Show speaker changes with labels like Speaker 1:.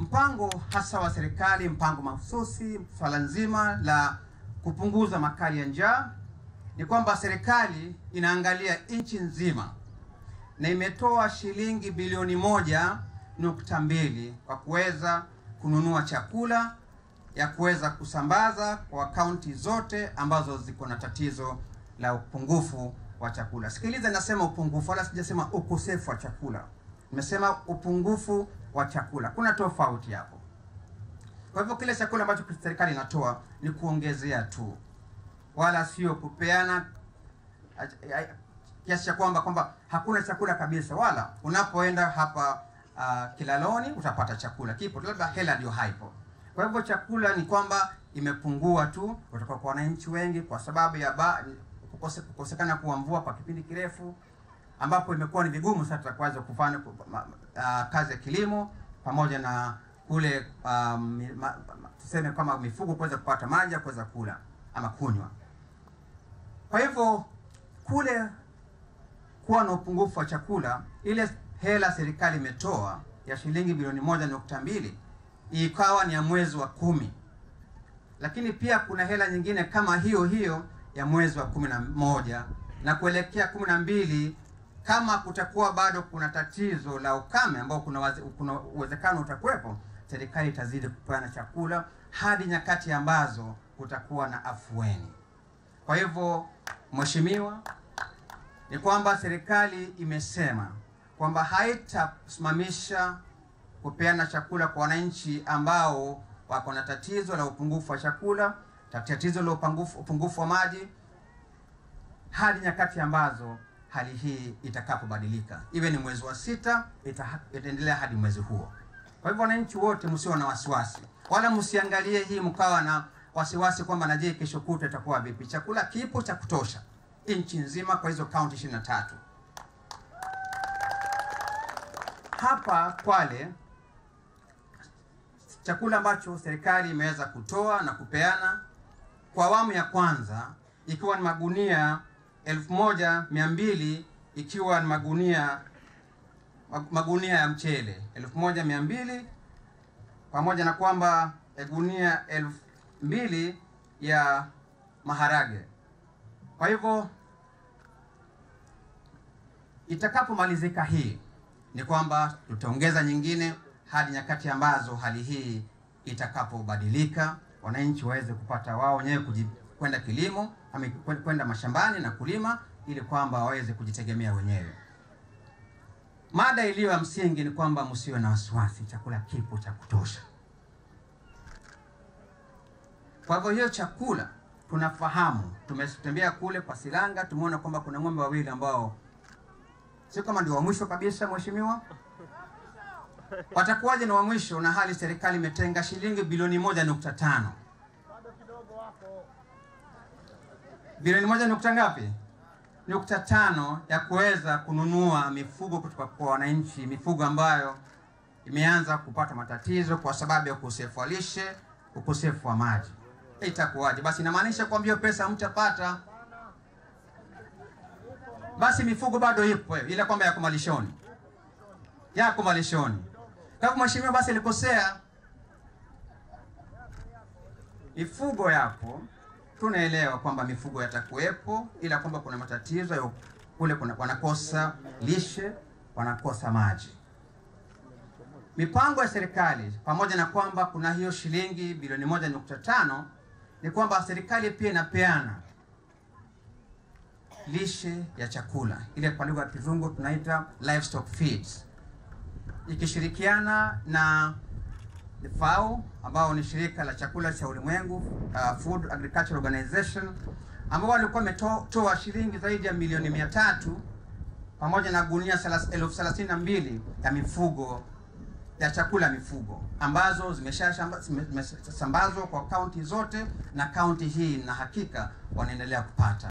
Speaker 1: mpango hasa wa serikali, mpango mahususi, swala nzima la kupunguza makali ya njaa, ni kwamba serikali inaangalia nchi nzima na imetoa shilingi bilioni moja nukta mbili kwa kuweza kununua chakula ya kuweza kusambaza kwa kaunti zote ambazo ziko na tatizo la upungufu wa chakula. Sikiliza, nasema upungufu, wala sijasema ukosefu wa chakula. Nimesema upungufu wa chakula, kuna tofauti hapo. Kwa hivyo kile chakula ambacho serikali inatoa ni kuongezea tu, wala sio kupeana kiasi cha kwamba kwamba hakuna chakula kabisa, wala unapoenda hapa uh, Kilaloni utapata chakula kipo, labda hela ndio haipo. Kwa hivyo chakula ni kwamba imepungua tu kutoka kwa wananchi wengi kwa sababu ya ba, kukose, kukosekana kuwa mvua kwa kipindi kirefu, ambapo imekuwa ni vigumu sasa kuweza kufanya uh, kazi ya kilimo pamoja na kule um, ma, ma, tuseme kama mifugo kuweza kupata maji ya kuweza kula ama kunywa. Kwa hivyo kule kuwa na upungufu wa chakula, ile hela serikali imetoa ya shilingi bilioni moja nukta mbili ikawa ni ya mwezi wa kumi, lakini pia kuna hela nyingine kama hiyo hiyo ya mwezi wa kumi na moja na kuelekea kumi na mbili kama kutakuwa bado kuna tatizo la ukame ambao kuna waze, kuna uwezekano utakuwepo, serikali itazidi kupeana chakula hadi nyakati ambazo kutakuwa na afueni. Kwa hivyo, mheshimiwa, ni kwamba serikali imesema kwamba haitasimamisha kupeana chakula kwa wananchi ambao wako na tatizo la upungufu wa chakula, tatizo la upungufu, upungufu wa maji hadi nyakati ambazo hali hii itakapobadilika, iwe ni mwezi wa sita, itaendelea hadi mwezi huo. Kwa hivyo wananchi wote msio na wasiwasi, wala msiangalie hii mkawa na wasiwasi kwamba na je, kesho kutwa itakuwa vipi. Chakula kipo cha kutosha nchi nzima kwa hizo kaunti ishirini na tatu. Hapa Kwale chakula ambacho serikali imeweza kutoa na kupeana kwa awamu ya kwanza ikiwa ni magunia elfu moja mia mbili ikiwa ni magunia magunia ya mchele elfu moja mia mbili pamoja na kwamba gunia elfu mbili ya maharage. Kwa hivyo itakapomalizika hii ni kwamba tutaongeza nyingine hadi nyakati ambazo hali hii itakapobadilika, wananchi waweze kupata wao wenyewe kwenda kilimo ama kwenda mashambani na kulima ili kwamba waweze kujitegemea wenyewe. Mada iliyo ya msingi ni kwamba msiwe na wasiwasi, chakula kipo cha kutosha. Kwa hivyo hiyo chakula tunafahamu, tumetembea kule kwa Silanga, tumeona kwamba kuna ng'ombe wawili ambao sio kama ndio wa mwisho kabisa, mheshimiwa watakuwaje na wa mwisho na hali serikali imetenga shilingi bilioni moja nukta tano bilioni moja nukta ngapi? Nukta tano ya kuweza kununua mifugo kutoka kwa wananchi, mifugo ambayo imeanza kupata matatizo kwa sababu ya ukosefu wa lishe, ukosefu wa maji. Itakuwaje? Basi inamaanisha kwamba hiyo pesa mtapata, basi mifugo bado ipo, ila kwamba yako malishoni, yako malishoni. Kwa hivyo mheshimiwa, basi alikosea. Mifugo yapo, tunaelewa kwamba mifugo yatakuwepo, ila kwamba kuna matatizo ya kule, kuna wanakosa lishe, wanakosa maji. Mipango ya serikali pamoja na kwamba kuna hiyo shilingi bilioni moja nukta tano ni kwamba serikali pia inapeana lishe ya chakula, ile kwa lugha ya kizungu tunaita livestock feeds ikishirikiana na FAO ambao ni shirika la chakula cha ulimwengu, uh, Food Agriculture Organization ambao walikuwa wametoa shilingi zaidi ya milioni mia tatu pamoja na gunia elfu thelathini na mbili ya mifugo ya chakula ya mifugo ambazo zimeshasambazwa kwa kaunti zote, na kaunti hii na hakika wanaendelea kupata